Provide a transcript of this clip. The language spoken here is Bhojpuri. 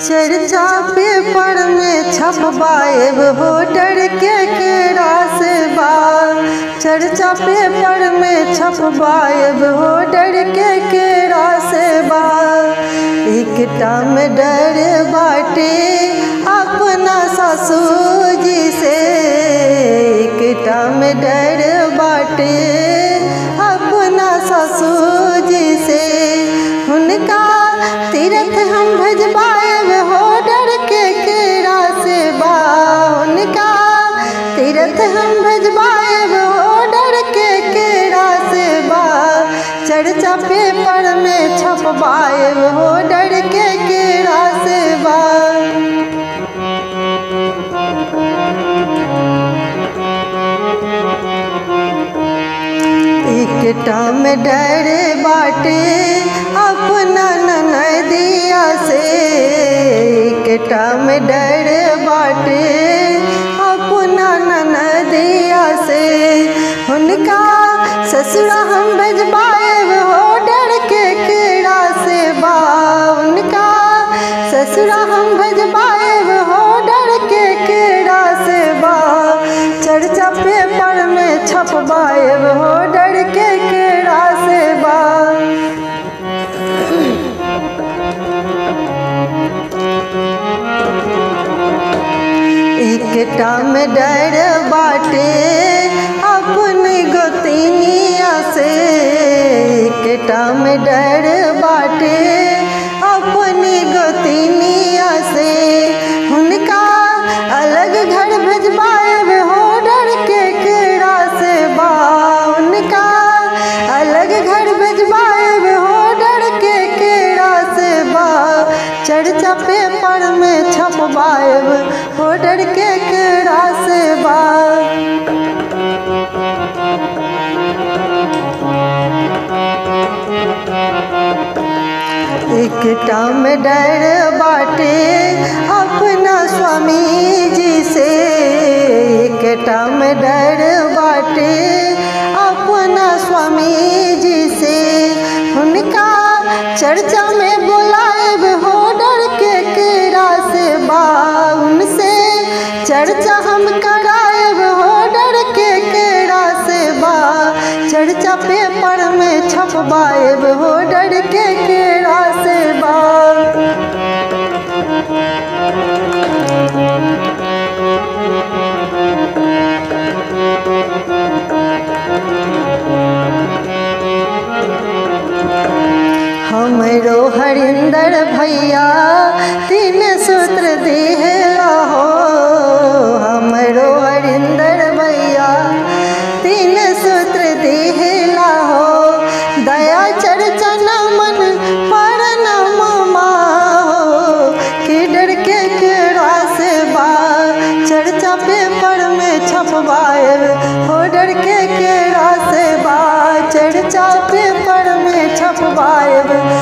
चर्चा पेपर में छपवाएब हो डर के केरा से बा चर्चा पेपर में छपवाएब हो डर के केरा से बा एकटा में डर बाटे अपना ससुर जी से एकटा में डर बाटे अपना ससुर जी से हुनका तीरथ हम भजवाएब हो डर के केरा से बा हुनका तीरथ हम भजवाएब हो डर के केरा से बा चर्चा पेपर में छपवाएब हो डर के केरा से बा एकटा में डर बाटे अपना ननदिया से एकटा में डर बाटे अपना ननदिया से हुनका ससुरा हम भेजबाएब हो डर के केड़ा से बा उनका ससुरा हम भेजबाएब हो डर के केड़ा से बा चर्चा पेपर में छपवाएब हो डर के केड़ा से बा एकटा में डर बाटे अपनी गोतिनिया से एकटा में डर बाटे अपनी गोतिनिया से हुनका अलग घर भेजबाएब हो डर के केड़ा से बा उनका अलग घर भेजबाएब हो डर के केड़ा से बा चर्चा पेपर में छपवाएब हो डर के केड़ा से बा एकटा में डर बाटे अपना स्वामी जी से एकटा में डर बाटे अपना स्वामी जी से हुनका चर्चा में बुलाएब हो डर के केरा से बा उनसे चर्चा हम कराएब हो डर के केरा से बा चर्चा पेपर में छपवाएब हो डर के केरा से बा हमरो हरिंदर भैया तीन सूत्र दिहला हो हमरो हरिंदर भैया तीन सूत्र दिहला हो दया चर्चा न मन पर न मामा हो कि डर के केड़ा से बा चर्चा पेपर में छपवाएब हो डर के केड़ा से बा चर्चा पेपर में छपवाएब